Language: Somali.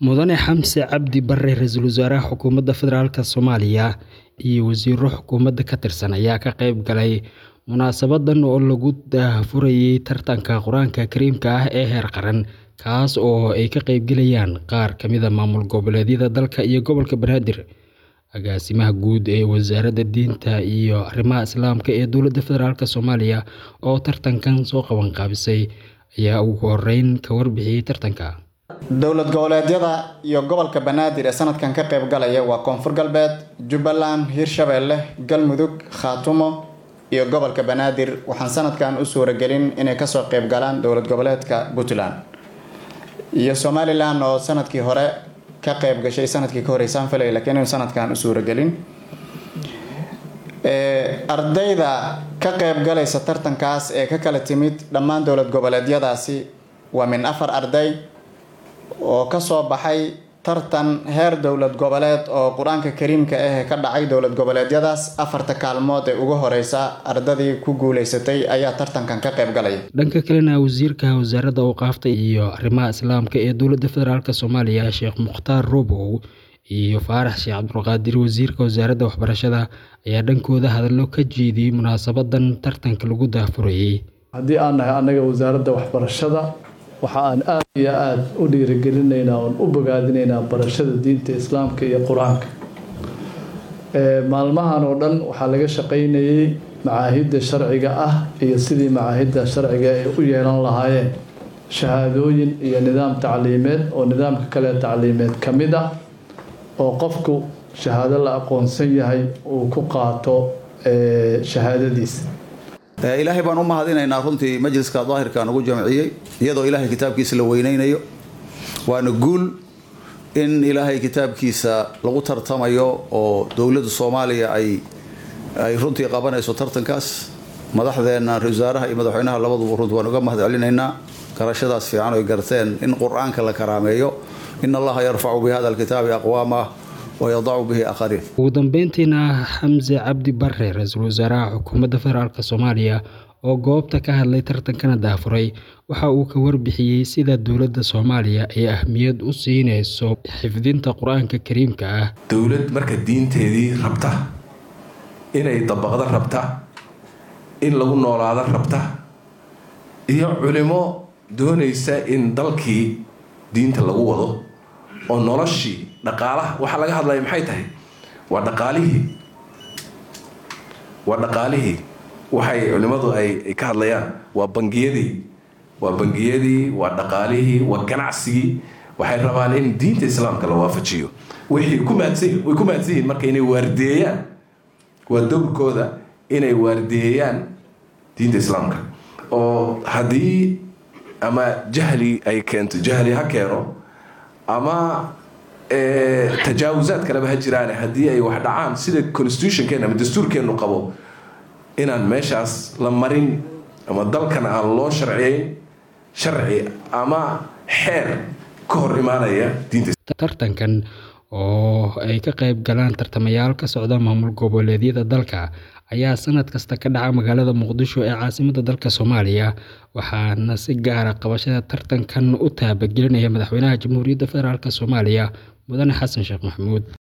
Mudane Xamse Cabdi Barre Ra'iisul Wasaaraha Xukuumadda Federaalka Soomaaliya iyo wasiirro xukuumadda ka tirsan ayaa ka qayb galay munaasabadan oo lagu daahfurayay tartanka Qur'aanka Kariimka ah ee heer qaran kaas oo ay ka qaybgalayaan qaar ka mid ah maamul goboleedyada dalka iyo gobolka Banaadir. Agaasimaha guud ee Wasaaradda Diinta iyo Arrimaha Islaamka ee Dowladda Federaalka Soomaaliya oo tartankan soo qaban qaabisay ayaa ugu horeyn ka warbixiyay tartanka. dowlad goboleedyada iyo gobolka banaadir ee sanadkan ka qayb galaya waa koonfur galbeed jubbaland hirshabeelle galmudug khaatumo iyo gobolka banaadir waxaan sanadkan u suuragelin inay kasoo qayb galaan dowlad goboleedka puntland iyo somalilan oo sanadkii hore ka qayb gashay sanadkii ka horeysaan filay laakiin inuu sanadkan u suuragelin ardayda ka qayb galaysa tartankaas ee ka kala timid dhammaan dowlad goboleedyadaasi waa min afar arday oo kasoo baxay tartan heer dowlad goboleed oo qur-aanka kariimka ah ka dhacay dowlad goboleedyadaas afarta kaalmood ee ugu horeysa ardadii ku guuleysatay ayaa tartankan ka qayb galaya dhanka kalena wasiirka wasaaradda awqaafta iyo arrimaha islaamka ee dowladda federaalk soomaaliya sheekh mukhtaar robow iyo faarax sheekh cabdulqaadir wasiirka wasaaradda waxbarashada ayaa dhankooda hadallo ka jeediyey munaasabadan tartanka lagu daahfurayay haddii aan nahay annaga wasaaradda waxbarashada waxa aan aada iyo aada u dhiirigelinaynaa oon u bogaadinaynaa barashada diinta islaamka iyo qur-aanka maalmahan oo dhan waxaa laga shaqaynayay macaahidda sharciga ah iyo sidii macaahidda sharciga ay u yeelan lahaayeen shahaadooyin iyo nidaam tacliimeed oo nidaamka kale tacliimeed ka mid ah oo qofku shahaado la aqoonsan yahay uu ku qaato shahaadadiisa ilaahay baan u mahadinaynaa runtii majliska daahirka nagu jamciyey iyadoo ilaahay kitaabkiisa la weyneynayo waana guul in ilaahay kitaabkiisa lagu tartamayo oo dowladda soomaaliya ay ay runtii qabanayso tartankaas madaxdeena ra-isul wasaaraha iyo madaxweynaha labaduba runtii waan uga mahad celinaynaa garashadaas fiican oy garteen in qur-aanka la karaameeyo in allaha yarfacu bi hada alkitaabi aqwaamah wayadacu bihi aakhariin ugu dambeyntiina xamse cabdi barre ra-iisul wasaaraha xukuumadda federaalk soomaaliya oo goobta ka hadlay tartankana daafuray waxa uu ka warbixiyey sida dowladda soomaaliya ay ahmiyad u siinayso xifdinta qur-aanka kariimka ah dowlad marka diinteedii rabta inay dabaqdo rabta in lagu noolaado rabta iyo culimo doonaysa in dalkii diinta lagu wado oo noloshii dhaqaalaha waxaa laga hadlaya maxay tahay waa dhaqaalihii waa dhaqaalihii waxay culimmadu ay ka hadlayaan waa bangiyadii waa bangiyadii waa dhaqaalihii waa ganacsigii waxay rabaan in diinta islaamka la waafajiyo wixii ku maadsan way ku maadsan yihiin marka inay waardeeyaan waa dowrkooda inay waardeeyaan diinta islaamka oo haddii ama jahli ay keento jahli ha keeno ama tajaawusaad kaleba ha jiraan haddii ay wax dhacaan sida constitutionkeena ama dastuurkeenu qabo inaan meeshaas la marin ama dalkan aan loo sharciyeyn sharci ama xeer ka hor imaanaya diinta tartankan oo ay ka qayb galaan tartamayaal ka socda maamul goboleedyada dalka ayaa sanad kasta ka dhaca magaalada muqdisho ee caasimadda dalka soomaaliya waxaana si gaara qabashada tartankan u taabagelinaya madaxweynaha jamhuuriyadda federaalk soomaaliya mudane xasan sheekh maxamuud